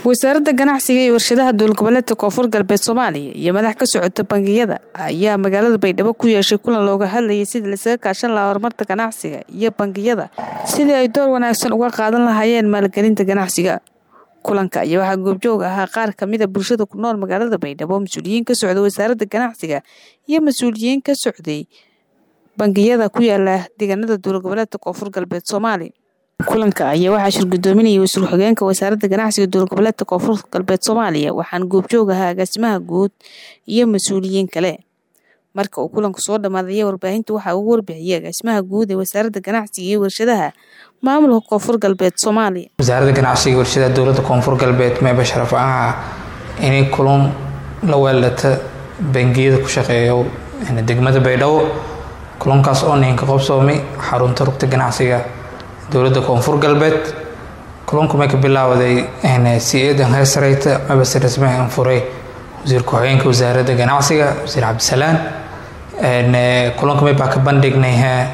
wasaaradda ganacsiga iyo warshadaha dowlgoboleedka koonfur galbeed soomaaliya iyo madax ka socota bangiyada ayaa magaalada baydhabo ku yeeshay kulan looga hadlayay sidii lasaga kaashan lahaa horumarka ganacsiga iyo bangiyada sidii ay door wanaagsan uga qaadan lahaayeen maalgelinta ganacsiga kulanka ayaa waxaa goobjoog ahaa qaar kamida bulshada ku nool magaalada baydhabo mas-uuliyiin ka socda wasaaradda ganacsiga iyo mas-uuliyiin ka socday bangiyada ku yaala deegaanada dowlgoboleedka koonfur galbeed soomaaliya kulanka ayaa waxaa shirgudoominayay wasiir xogeenka wasaaradda ganacsiga dowlgoboleedka koonfur galbeed soomaaliya waxaana goobjoog ahaa agaasimaha guud iyo mas-uuliyiin kale marka uu kulanku soo dhamaaday warbaahinta waxaa ugu warbixiyay agaasimaha guud ee wasaaradda ganacsiga iyo warshadaha maamulka koonfur galbeed soomaaliya wasaaradda ganacsiga iyo warshadaha dowladda koonfur galbeed meeba sharaf ah inay kulan la weeldhata bangiyada ku shaqeeyo degmada baydhabo kulankaas oo ninka qobsoomay xarunta rugta ganacsiga dowladda koonfur galbeed kulanku may ka bilaawaday si-eedan heesareyta mabase rasmi an furay wasiir ku-xigeenka wasaaradda ganacsiga wasiir cabdisalaan kulanku may baa ka bandhignay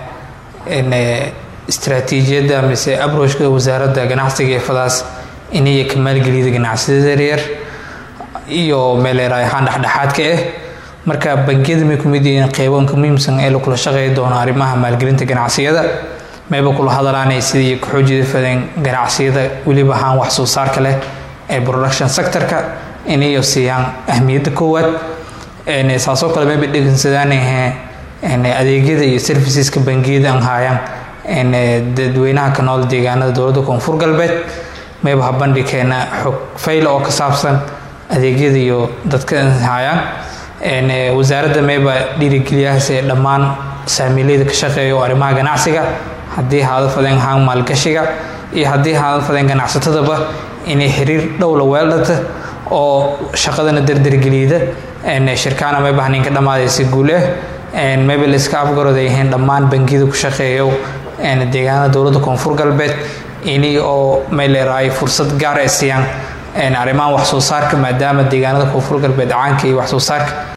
istraatiijiyadda mise abroshka wasaaradda ganacsiga ee fadaas inay ka maalgeliyada ganacsiyada yaryar iyo meeleera ahaan dhexdhexaadka ah marka bangiyada may kumid yihiin qeybanka muhiimsan ee lakula shaqeey doono arrimaha maalgelinta ganacsiyada mayba kula hadalaanay sidii ku-xoojida fadeen ganacsiyada weliba ahaan wax soo saarka leh ee production sectorka inayo siiyaan ahmiyadda koowaad saasoo kale mayba dhegeysadaan adeegyada iyo serviceska bangiyada an haayaan dadweynaha ka nool deegaanada dowladda koonfur galbeed mayba ha bandhikeena xog fayla oo ka saabsan adeegyada iyo dadka haayaan wasaaradda mayba dhiirigeliyahaas ee dhammaan saamiileyda ka shaqeeya oo arrimaha ganacsiga haddii haada fadeen haan maalgashiga iyo haddii haada fadeen ganacsatadaba inay xiriir dhowla weeldhata oo shaqadana dardargeliyda shirkaana mayba ninka dhammaadaysa guul ah mayba la iska afgarooda yihiin dhammaan bangiyada ku shaqeeyo deegaanada dowladda koonfur galbeed ini oo mayleeraay fursad gaar ay siiyaan arrimahan wax soo saarka maadaama deegaanada koonfur galbeed caanka iyo wax soo saarka